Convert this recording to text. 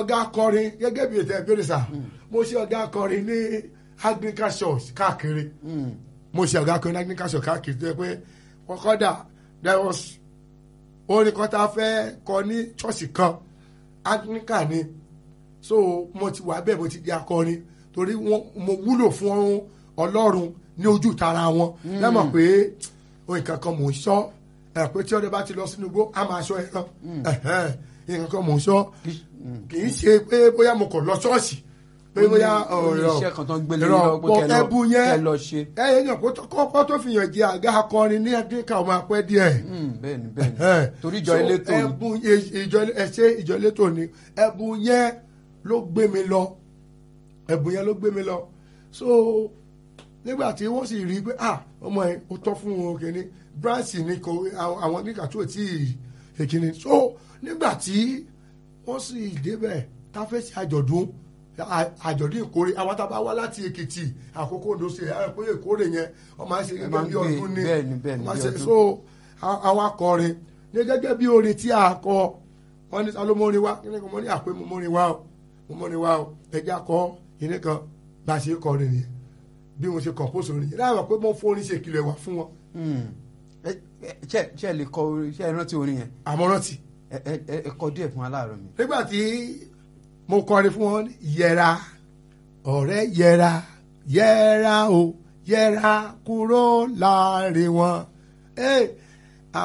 ọ̀gá akọrin gẹ́gẹ́ bí ètò ìbéèrè sà mo ṣe ọ̀gá akọrin ní Anglican church káàkiri mo ṣe ọ̀gá akọrin ní Anglican church káàkiri tó yẹ pé wọ́n kọ́dà there was orin kan tá a fẹ́ kọ ní ṣọ́ọ̀ṣì kan Anglican ni so mo ti wà bẹ́ẹ̀ mo ti di akọrin torí wọn mo wúlò fún Ọlọ́run ní ojú tara wọn lẹ́mọ̀ pé ohun kankan mò ń sọ ẹ̀ pé tí ọdẹ bá ti lọ sínú igbó a máa sọ ẹran nǹkan kan mò ń sọ kì í ṣe pé bóyá mo kàn lọ ṣọ́ọ̀ṣì pé bóyá ó ní iṣẹ́ kan tó ń gbélé ẹ̀rọ lọ́wọ́ pé kẹ́ lọ- ẹ̀bù yẹn kẹ́ lọ ṣe. ẹ yẹn kó tó- kọ́kọ́ tó fi yàn jẹ àga akọrin ní ẹ̀dínkà ọmọ apẹ́ díẹ̀ Mm, bẹ́ẹ̀ni bẹ́ẹ̀ni ẹ̀. torí ìjọ So, elétò ni. ẹ̀bùn ì- ìjọ ẹ̀ṣẹ́ ìjọ elétò ni ẹ̀bùn yẹn ló gbé mi lọ ẹ̀bùn yẹn ló gbé mi lọ so nígbà tí wọ́n sì rí i pé ah ọmọ ẹ̀ ó tọ́ fún wọn kìíní branch ni kò àwọn àwọn nígbà tó tí ì èkìní so nígbà tí wọ́n sì débẹ̀ tá a fẹ́ ṣe àjọ̀dún à- àjọ̀dún ìkórè àwọn tá a bá wá láti Èkìtì àkókò Oǹdó ṣe ẹ pé ìkórè yẹn wọ́n máa ń ṣe Ẹ máa gẹ́gẹ́ ń bí gbé- ọdún ni bẹ́ẹ̀ni, bẹ́ẹ̀ni, wọ́n máa bí ṣe ọdún. so a- àwọn akọrin ní gẹ́gẹ́ bí orin tí a kọ wọ́n ní salo mórin wá kí ni kò mọ́ ní àpé mo mórin wá o mo mórin wá o ẹja kọ ìní kan bá a ṣe kọrin nìyẹn bí mo ṣe compose orin yẹn láwọn pé mo fún orin ṣe ìkìlọ̀ wá fún wọn Mm. Ẹ- ẹ- ṣé ṣé ẹ lè kọ orin ṣé ẹ rántí orin yẹn àmọ́rántì ẹ ẹ- ẹ ẹ kọ díẹ̀ fún aláàárọ̀ mi. nígbà tí mo kọrin fún wọn yẹra ọ̀rẹ́ yẹra yẹra o yẹra kúrò láàrin wọn Eh,